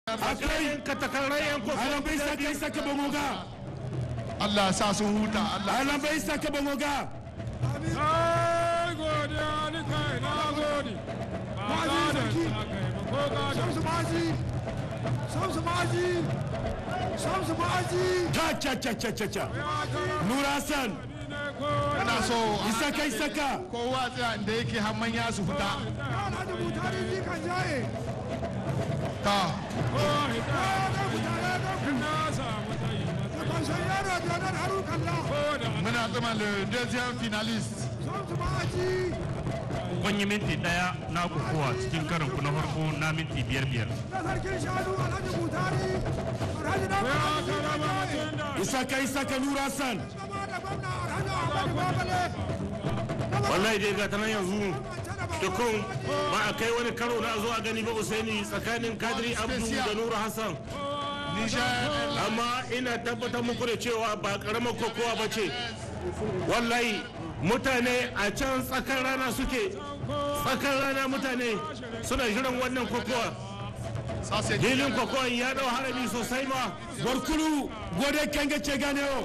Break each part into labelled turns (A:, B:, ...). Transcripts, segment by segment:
A: akwai katakarai yan kofa
B: alan bai saka isa ka bangoga
C: Allah sa sun huta Allah
B: alan bai saka bangoga
D: Ai godiya ni kai na gode. Ba gadon sa kai ba ko gadon.
E: Shamsu Maji! Shamsu Maji! Shamsu Maji!
B: ta cha cha cha cha cha nura hassan
D: Ni ne ko
C: ina so
B: isaka isaka
C: kowa tsaya inda yake har manya su fita
E: Alhaji Mutari ji kan jaye!
C: ta
D: ko hita.
E: Ɗan mutane ɗan
D: Na samu tayi
E: da
D: matsayi.
E: kwanson yaro Jonar Haru Kalla!
D: Ko da
C: muna zama le deuxième finaliste
E: Shamsu Maji!
A: kun yi minti daya na kokowa cikin karin ku na farko na minti biyar biyar
E: Na sarkin shanu Alhaji Mutari! Alhaji Ɗan
D: ya
E: Mutari ji
D: karama
E: kan jaye!
D: mutum da.
B: isaka isaka nura hassan
E: Gama da gwamna Alhaji Ahmadu Babale!
A: wallahi dai ga ta nan yanzu tukun ba a kai wani karo na zuwa gani ba usaini tsakanin kadiri abdu da nura hassan
C: Niger
A: amma ina tabbatar muku da cewa ba karamar kokowa ba ce wallahi mutane a can tsakar rana suke tsakar rana mutane suna jiran wannan kokowa
C: ça c'est
A: filin kokowa ya dau harami sosai ma
B: barkulu gode kenge ce gane o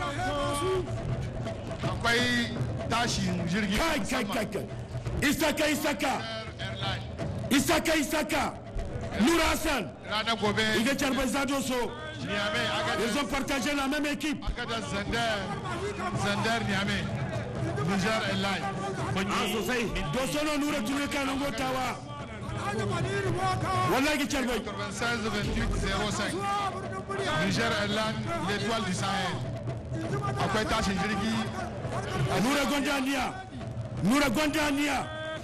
C: akwai tashin jirgi
B: kai kai kai kai isaka isaka
C: airline
B: isaka isaka nura hassan
C: ranar gobe
B: iga charba zado so
C: Niamey Agadez
B: ils ont partagé la même équipe
C: Agadez Zander Zander Niamey Niger Airline
A: a sosai
B: dosono nura tunu kana gotawa
E: Alhaji Maniru Boka!
B: wallahi charba
C: 96 28 05 Niger Airline l'étoile du Sahel akwai tashin jirgi
B: nura gondaniya nura gondaniya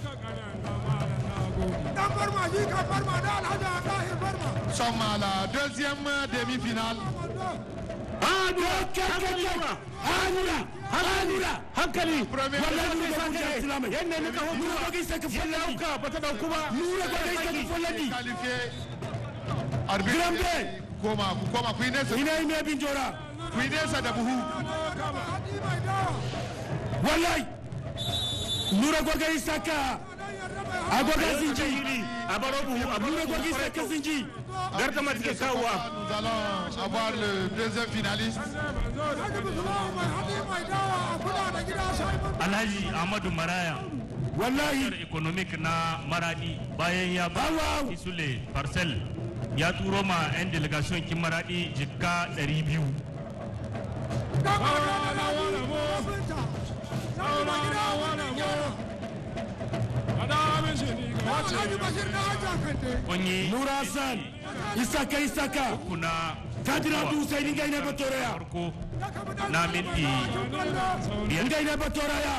E: Dan Barma ji kan Barma da Alhaji Abdahir Barma!
C: sommes à la deuxième demi-finale
A: a nura hankali nura
B: hanura hanura
A: hankali
C: Premier
B: wallahi nura
A: Isa
B: gonda
A: ne.
B: islamai
A: yadda nika
B: nura
A: hutu
B: gonda isaka
A: ya
B: falladi
A: dauka ba ta dauku ba
B: nura gonda isaka falladi
C: qualifié arbitre
B: Grambe.
C: koma ku koma ku yi nesa
B: ina yi mai bin jora
C: ku yi nesa da buhu
E: Hadi mai dawa!
B: wallahi nura gonda isaka agoga zinji
A: a baro buhu a baro
B: nura
A: buhu
B: gonda
A: kwarai
B: isaka
A: kyau.
B: zinji
A: gardama take kawowa
C: nous allons avoir le deuxième finaliste
E: Alhaji Musulman mai hadi mai dawa a kula da gida sai mun
F: alhaji ahmadu maraya
B: wallahi
F: economic na maradi bayan ya ba
B: Awa.
F: isule parcel ya turo ma 'yan delegation kin maradi jikka 200
E: gaba da Alhaji Musulman sai mai gida wani gyara!
D: Ada min shi ni ga wace.
E: Alhaji Bashir na Hajja Kande!
F: kunyi
B: nura hassan isaka isaka
F: kuna
B: kadira du sai dinga ina batoraya
F: farko na minti
B: dinga ina batoraya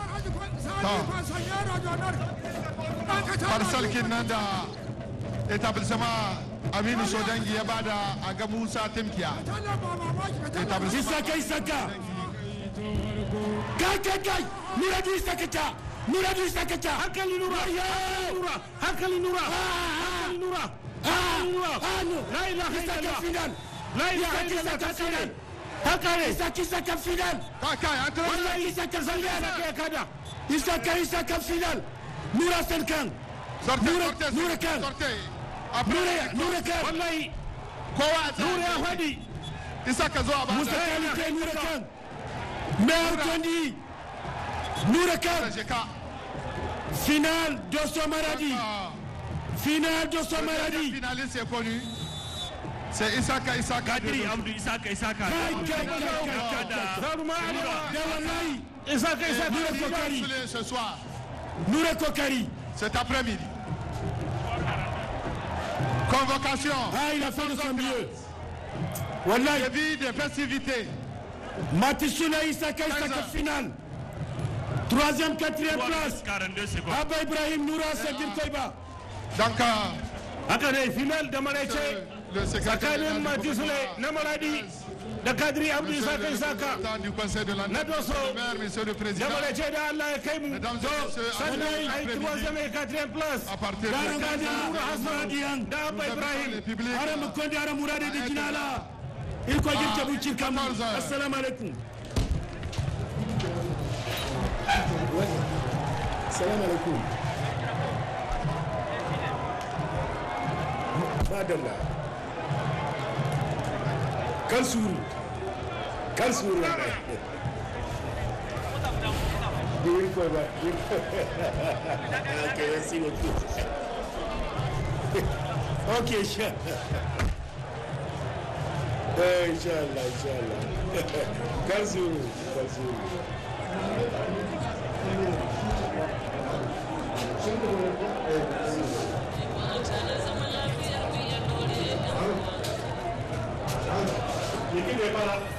C: parcel kin nan da établissement aminu sodangi ya bada a ga musa timkiya établissement
B: isaka isaka kai kai kai nura du isaka ta nura du isaka ta
A: hankali nura nura hankali nura hankali nura
B: ah no
A: la ilaha
B: isaka
A: illallah
B: final
A: la ilaha
B: isaka
A: illallah
B: isaka
A: ta kare
B: final
A: ta kare
B: isaka isaka final
C: kai kai an tura
B: wallahi isaka
A: sanda
B: final
A: da kai kada
B: isaka isaka final nura san kan
C: sortez
B: Nura-
C: sortez
B: Nura kan.
C: sortez
B: nura
C: après
B: nura kan
A: wallahi
C: kowa a
A: nura ya
C: tsaya
A: fadi
C: isa ka zo a
B: musa
C: bada
B: kalite nura kan mayor tondi nura kan
C: jeka
B: final doso maradi final doso
C: le
B: maradi
C: finaliste est connu c'est Isaka Isaka
F: kadiri abdu isaka isaka
B: kai kai kai kai kai
F: da
A: zaruma
B: da wallahi
A: isa kai sa
B: nura kokari
C: ce soir
B: nura kokari
C: cet après-midi convocation
B: ah il a fait de son mieux wallahi
C: début des festivités
B: Matisuna Isaka Isaka final troisième quatrième place
F: 42 secondes
B: Abba Ibrahim Noura Sadir Koiba
C: donc euh,
A: haka ne final da maraice
C: le secrétaire
A: tsakanin mati sule na maradi da kadiri abdu
C: Monsieur
A: isa
C: le
A: kai saka
C: représentant du conseil de la
A: na doso
C: maire, monsieur le
A: da
C: président,
A: maraice da allah ya kai mu
C: Mesdames et
A: to
C: messieurs,
A: sannan
C: après-midi,
A: a yi troisième et quatrième place
C: à partir
B: Dara
C: de
B: Gadi Noura Hassan Diyan
A: da abba
C: le
A: ibrahim
C: public,
B: Ara Mukonde Ara Murade de Jinala Ilko Girke Bucin Kamu
C: 14 heures.
B: Assalamu alaikum Assalamu alaikum madalla kan suru kan suru wallahi Beautiful, man. Beautiful. okay, let's see what you Okay, sure. Eh, inshallah, inshallah. Kan suru, kan suru.
A: Yake ne fara